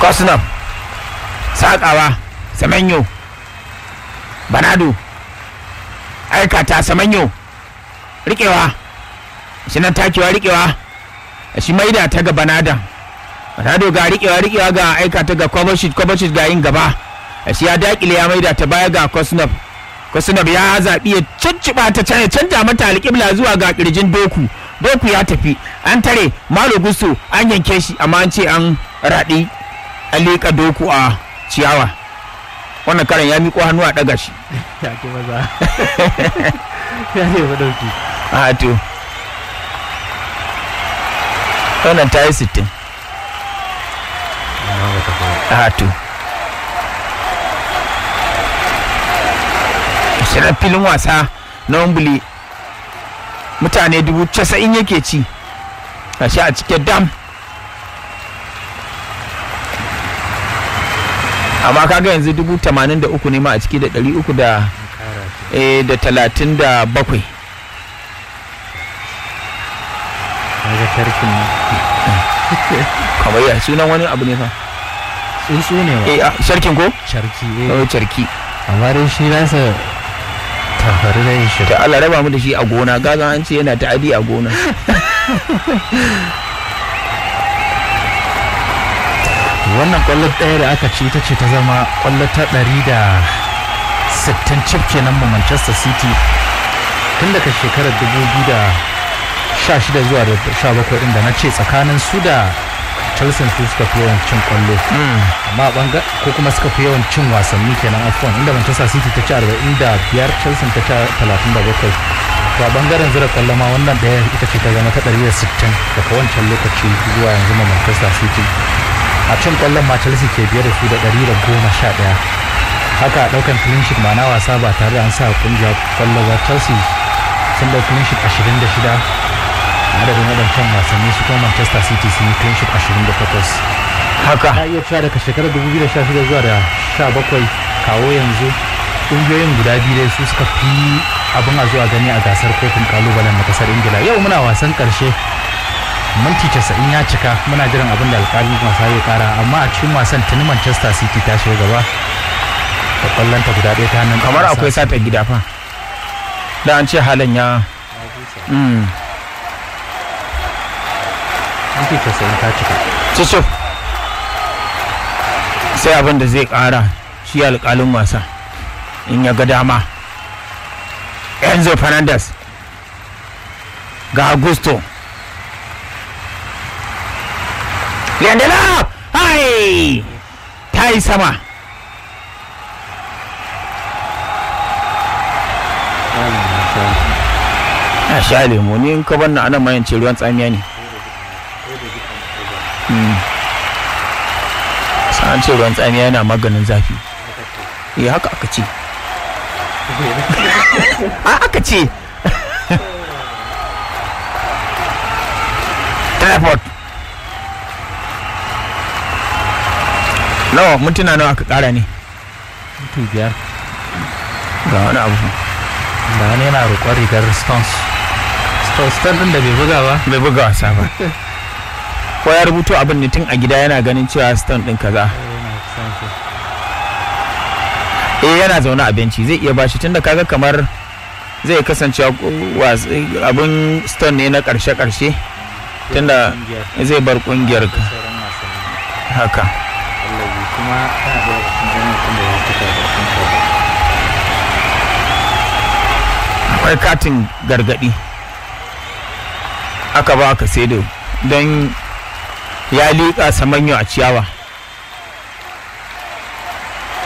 kosnov sakawa samanyo banado aikata samanyo rikewa shi nan takewa rikewa shi maida ta ga banadan banado ga rikewa rikewa ga aikata ga kwabashit kwabashit ga yin gaba shi ya dakile ya maida ta baya ga kosnov kosnov ya zaɓi ya canciba ta can ya canja mata alƙibla zuwa ga ƙirjin doku doku ya tafi an tare malo gusto an yanke shi amma an ce an raɗi an liƙa doku a ciyawa wannan karan ya miƙo hannu a ɗaga shi ya ke maza ya ne ba dauki a to wannan ta yi sittin amma ba ta fara a to shirar filin wasa na wambuli mutane dubu casa'in yake ci a shi a cikin dam amma kaga yanzu dubu tamanin da uku ne ma a ciki da ɗari uku da kara ce eh, da talatin da bakwai kaga tarkin nan kamar ya sunan wani abu ne fa tsuntsu ne wa eh ah, sharkin ko charki oh, eh charki amma dai shi nasa tafari da yin shi ta Allah raba mu da shi a gona gaga an ce yana ta'adi a gona wannan kwallo ɗaya da aka ci ita ce ta zama kwallo ta ɗari da sittin cif kenan ma manchester city tun daga shekarar dubu biyu da sha shida zuwa da sha bakwai ɗin da na ce tsakanin su da chelsea su suka fi yawan cin kwallo amma a banga ko kuma suka fi yawan cin wasanni kenan afon inda manchester city ta ci arba'in da biyar chelsea ta ci talatin da bakwai to a bangaren zira kwallo ma wannan ɗaya ita ce ta zama ta ɗari da sittin daga wancan lokaci zuwa yanzu ma manchester city a cin kwallon ma chelsea ke biye da su da ɗari da goma sha ɗaya haka a ɗaukan clean sheet ma na wasa ba tare da an sa kungiya kwallo ba chelsea sun ɗau clean sheet ashirin da shida adadin waɗancan wasanni su kuma manchester city sun yi clean sheet ashirin da takwas haka na iya cewa daga shekarar 2016 zuwa da 17 kawo yanzu ƙungiyoyin guda biyu dai su suka fi abin a zuwa gani a gasar kofin kalubalen na kasar ingila yau muna wasan ƙarshe minti 90 ya cika muna jiran abin da alƙalin wasa zai kara amma a cikin wasan tuni manchester city ta shiga gaba da kwallonta guda ɗaya ta hannun kamar ɗan akwai wasa. sata gida fa da an ce halin ya mm. minti 90 ta cika cicif sai abin da zai kara shi alkalin wasa in ya ga dama enzo fernandez ga augusto Leandela! Hai! Ta yi sama. Na sha lemo ni in ka bar na anan mayan ce ruwan tsamiya ne. Mm. Sa an ce ruwan tsamiya yana maganin zafi. Eh haka aka ce. A aka ce. Teleport. Nawa mintuna nawa aka kara ne? minti biyar Ga wani abu. da wani yana roƙon rigar stones stones ɗin da bai buga ba Bai buga wasa ba. Ko ya rubuto abin ne tun a gida yana ganin cewa stone ɗin kaza. eh yana zaune a benci zai iya bashi tunda kaga kamar zai kasance abin stone ne na karshe-karshe tunda zai bar kungiyar ka haka kuma tana da cikin gwamnatin da ya fita da kuma akwai katin gargadi aka ba ka sai don ya liƙa samanyo a ciyawa